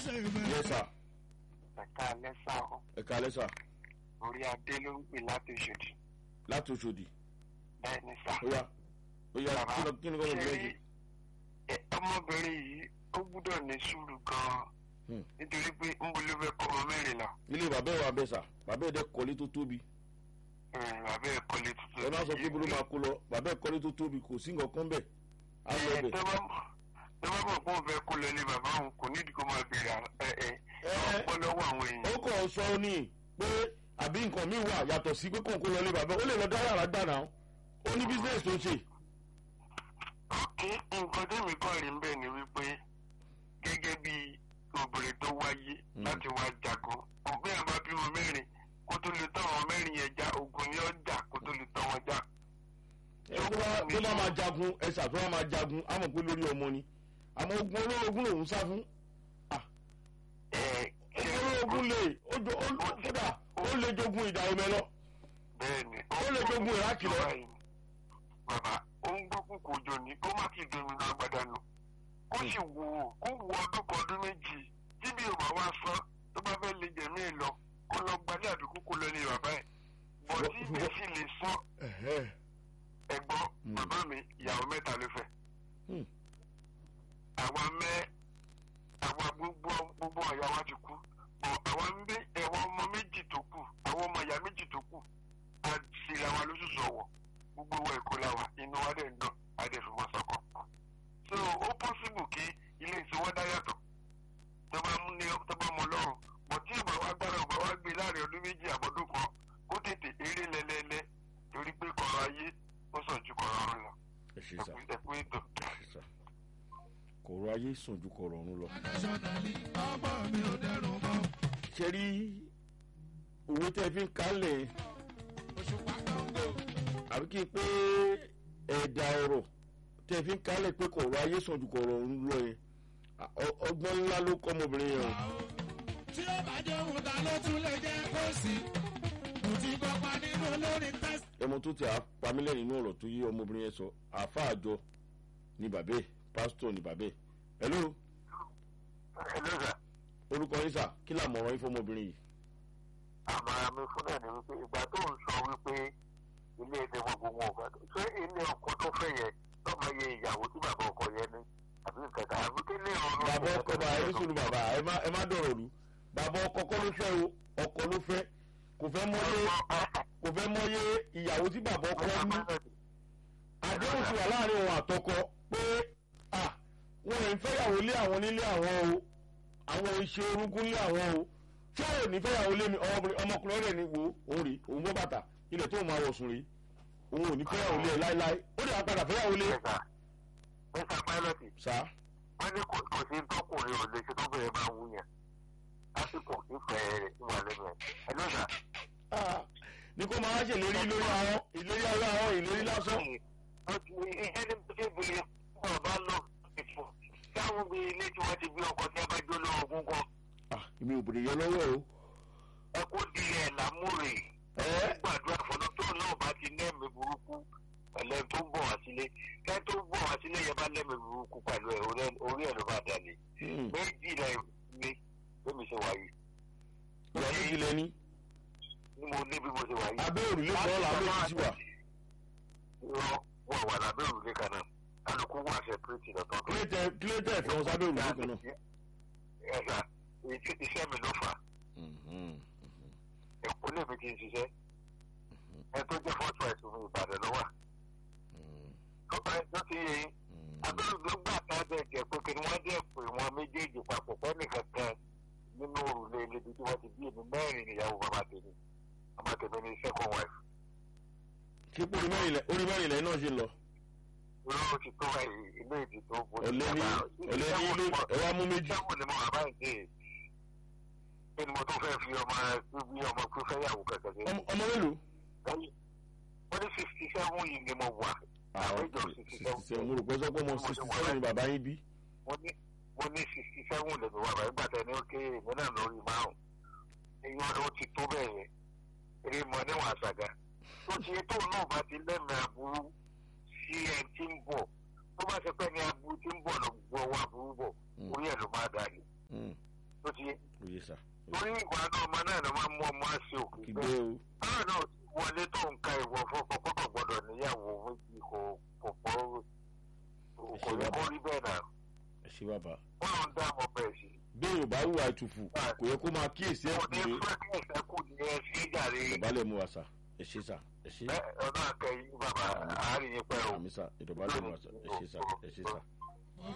yes sir ẹ̀ka lẹ́sà ọ̀ ẹ kalẹ́ sà orí adé ló ń pè láti Òṣòdì láti Òṣòdì bẹ́ẹ̀ ni sà. ó yá ó yá kí ni kí ni kọ́ ló ń ṣe bẹ́ẹ̀ ẹ, ọmọbìnrin yìí ó gbúdọ̀ ní sùúrù gan-an Hmm. nítorí pé ń bolo fẹ́ kọ́ ọmọ mẹ́rin lọ ilé bàbá ẹ̀ wà bẹ́ẹ̀ sà bàbá ẹ̀ dẹ́ kọ́lé tó tóbi Ẹ̀, bàbá ẹ̀ kọ́lé tuntun. ẹ má sọ pé bolo máa kó lọ bàbá ẹ̀ kọ́lé tó tóbi kò sí nǹkan kan bẹ́ẹ̀ á lọ Ẹ, bẹ̀. tó bá mọ̀ tó bá mọ̀ pé òun fẹ́ kó lọ ní bàbá òun kò nídìí kó máa bèrè ẹ ẹ Ẹ, ọ̀pọ̀ lọ́wọ́ àwọn èèyàn. ó kàn sọ ní pé àbí nǹkan míì wà yàtọ̀ sí pé kóun kó lọ lé bàbá ó lè lọ dá yàrá gbà náà ó ní business tó ń ṣe. kí nǹkan tẹ́mi kọ́ rí ń bẹ̀ ni wípé gẹ́gẹ́ bí obìnrin tó wáyé Mm. láti wá jagun òbí àbá bímọ mẹ́rin kó tó lè tọ́ àwọn mẹ́rin yẹn já ogun ní ọjà kó tó lè tọ́ wọn já. ẹ tó bá tó bá máa jagun ẹ ṣà tó bá máa jagun á mọ̀ pé lórí ọmọ ni àmọ́ ogun olórogún lòún sá fún ẹ ṣe ogun olórogún lè ó jo- ó kódà ó lè jogun ìdá omi lọ bẹ́ẹ̀ ni ó lè jogun ìrákì lọ. bàbá ó ń gbọ́ kúkú òjò ní kó má ti domi náà gbàdánù kó sì wò ó kó wo ọdún kan ọdún méjì tí bí yorùbá wá sọ tó bá fẹ́ lè jẹ̀mí ẹ̀ lọ kó lọ gbalẹ̀ àbíkú kó lọ ní bàbá ẹ̀ bọ̀ tí ibẹ̀ sì lè sọ Ẹ̀hẹ́. ẹ̀gbọ́n Mm. bàbá mi ìyàwó mẹ́ta ló fẹ́ Hmm. àwa mẹ́ àwa gbogbo gbogbo ọ̀yà wa ti kú bọ̀ àwa ń gbé ẹ̀wọ̀n ọmọ méjì tó kù àwọn ọmọ ìyá méjì tó kù a ṣera wa lóṣooṣù ọ̀wọ̀ gbogbo wa èkó la wa inú wa dẹ̀ ń dùn a dẹ̀ fi wọn sọ̀kọ̀ so ó pọ́sibù kí ilé ìsìnwọ́n dá yàtọ̀ tó bá mú ní tó bá mọ lọ́rùn bọ̀ tí ìgbà wa gbára ọgbà wa gbé láàrin ọdún méjì àbọ̀dún kan kó tètè eré lẹ́lẹ́lẹ́ torí pé kọ̀rọ̀ ayé ó sàn ju kọ̀rọ̀ ọ̀run lọ ẹ ṣe sà ẹ̀kú ẹ̀kú ètò. ẹ ṣe sà kọ̀rọ̀ ayé sàn ju kọ̀rọ̀ ọ̀run lọ. ṣe rí owó tẹ́ fi ń kálẹ̀ àbí kí n pé ẹ̀dà ọ̀rọ̀ tẹ́ fi ń kálẹ̀ pé kọ̀rọ̀ ayé sàn ju kọ̀rọ̀ ọ̀run lọ yẹn à- ọ- ọgbọ́n ńlá ló kọ́ ọmọbìnrin yẹn o. tí ó bá jẹ́ òun ta ló tún lè jẹ́ kó sí kò tí kópa nínú lórí tẹ́sí. ẹmọ tó ti àpamílẹ̀ nínú ọ̀rọ̀ tó yé ọmọbìnrin yẹn sọ àáfàá àjọ ní bàbá ẹ̀ pásítọ̀ ní bàbá ẹ̀ hello ẹlẹ́sà orúkọ yín sà kí làmọ̀ràn yín fọmọbìnrin yìí. àmàrà mi fún náà ni wípé ìgbà tó ń sọ wípé ilé ẹsẹ̀ wọn gbogbo ọ̀gá tó ṣé ilé ọkọ tó fẹ́ yẹ lọ́mọ iye ìyàwó tí bàbá ọkọ yẹn ní àbí nǹkan kan àbí kí ní ọ̀run. bàbá ọkọ bá ẹ ní sùúrù bàbá ẹ má ẹ má dọ̀rọ̀ lù bàbá ọkọ kọ́ ló fẹ́ o ọkọ ló fẹ́ kò fẹ́ mọ́yé kò fẹ́ mọ́yé ìyàwó tí bàbá ọkọ ní àdéhùn ti wà láàrin òun àtọkọ pé à wọn ò ń fẹ́yàwó lé àwọn nílé àwọn o àwọn ìṣe orúnkún lé àwọn o tí wọn ò ní fẹ́yàwó lé mi ọmọkùnrin ọmọkùnrin rẹ̀ ní wo òun rè òun bọ́ bàtà ilẹ̀ tó máa wọ̀ sùn rè òun ò ní fẹ́yàwó lé ẹ láéláé ó dẹ̀ wá padà fẹ́yàwó lé mẹ́ta mẹ́ta pálọ̀tì sá wọ́n ní kò kò sí tọkùnrin ò lè ṣe tó bẹ̀rẹ̀ máa wú yẹn lásìkò ìfẹ́ rẹ̀ ìwà lẹ́nu ẹ̀ ẹlẹ́sà. Ah, ní kó máa ṣèlérí lórí àwọn ìlérí ọlọ́ àwọn ìlérí lásán. ìjẹ́ ní bí ṣe bìrì wọn bá lọ ìfọ̀ táwọn bí ilé tí wọ́n ti gbé ọkọ̀ tí a bá jó lọ́wọ́ ogún kan Ah, èmi ò bèrè yẹ lọ́wọ́ o. ẹ kó dilẹ̀ lámúrè ẹ gbàdúrà fọlọ́ tó náà bá ti lẹ́mìí burúkú pẹ̀lẹ́ tó ń bọ̀ wá sílé kẹ́ tó ń bọ̀ wá sílé yẹn bá lẹ́mìí burúkú pẹ̀lú ẹ̀ orí ẹ̀- orí ẹ̀ ló bá dalẹ̀ hmm, méjì rẹ̀ ni bẹ́ẹ̀ mi ṣe wáyé ìyá méjì lẹ́ni ni mo ní bí mo ṣe wáyé. abẹ́ òrùlé kan làwọn méjì sí wà. Irọ́ wọ̀ wà lábẹ́ òrùlé kan náà kálukú wà sẹ́pẹ́rẹ́tì lọ́tọ̀ kílẹ̀tẹ̀ kílẹ̀tẹ̀ fẹ́ wọn sábẹ́ òrùlé kan náà. ẹ̀ka iṣẹ́ mi ló fà á. Hmm, hmm, Èkó lèmi ti ń ṣiṣẹ́. Ẹ tó jẹ́ fọ́tò àìsàn mi Ìbàdàn ló wà. hmm, Tó bá tó ti yẹ yín. hmm. Abẹ́rẹ́ ló gbà tá a bẹ̀ jẹ́ pé kí ni wọ́n dẹ̀ pé wọn méjèèjì papọ̀ pẹ́ nìkan kan nínú òrùlé ibi tí wọ́n ti bí èmi mẹ́rin níyàwó bàbá tèmi. Bàbá tèmi ni second wife. ṣé pé orí mẹ́rin lẹ̀ orí mẹ́rin lẹ̀ náà ṣe lọ. Olówó ti tó báyìí ilé ìdí tó bo. ọ̀lẹ́ni ọ̀lẹ́ni ilé ẹ wá mú méjì. Sẹ́wọ̀n ni mo wà báyìí dé. Kí ni mo tún fẹ́ fi ọmọ bí ọmọ pé fẹ́yàwó kẹ̀kẹ́ sí? Ọmọ ọmọ mélòó. wọ́n ní sixty seven yìí ni mo wà. àwọn Àwùjọ sixty sixty seven seven. mo rò pé sọ pé ọmọ sixty seven ni bàbá yín bí. mo ní mo ní sixty seven lè mi wà báyìí gbàtẹ́ ní òkè èmi náà lórí márùn. èyí wọn ló ti tó bẹ́ẹ̀ yẹn. eré mọ níwọ̀n àṣàgà. tó ti yẹ tóun náà bá ti lẹ́mìí aburú sí ẹ tí ń bọ̀. tó bá ṣe pẹ́ ní aburú tí ń bọ̀ lọ gbọ́ owó aburú bọ̀ Mm. orí ẹ̀ ló máa dà ní. Hmm, tó yé oyè sà torí ìwà náà ọmọ náà ló máa mú ọmọ àṣẹ òkè kí gbé bẹ́ẹ̀ o báwo náà ti wọlé tó ń ka ìwọ fọfọ kó tó gbọ́dọ̀ níyàwó méjì kò kò pọ̀ kò yẹ kó rí bẹ́ẹ̀ náà ẹ ṣe bàbá wọn lọ ń dá ọmọ bẹ́ẹ̀ sí bí yorùbá hùwà ìtùfù kò yẹ kó máa kíyèsí ẹ̀ wọn ní pé fẹ́ kí ẹ̀sẹ̀ kù ní ẹ sí jàre ìdọ̀bálẹ̀ mú wa sà ẹ ṣe sà ẹ ṣe ẹ ọ̀nà àkẹyìn bàbá àárín yín pẹ́ o. àmì sà ìdọ̀bálẹ̀ mú wa sà ẹ ṣe sà ẹ ṣe sà.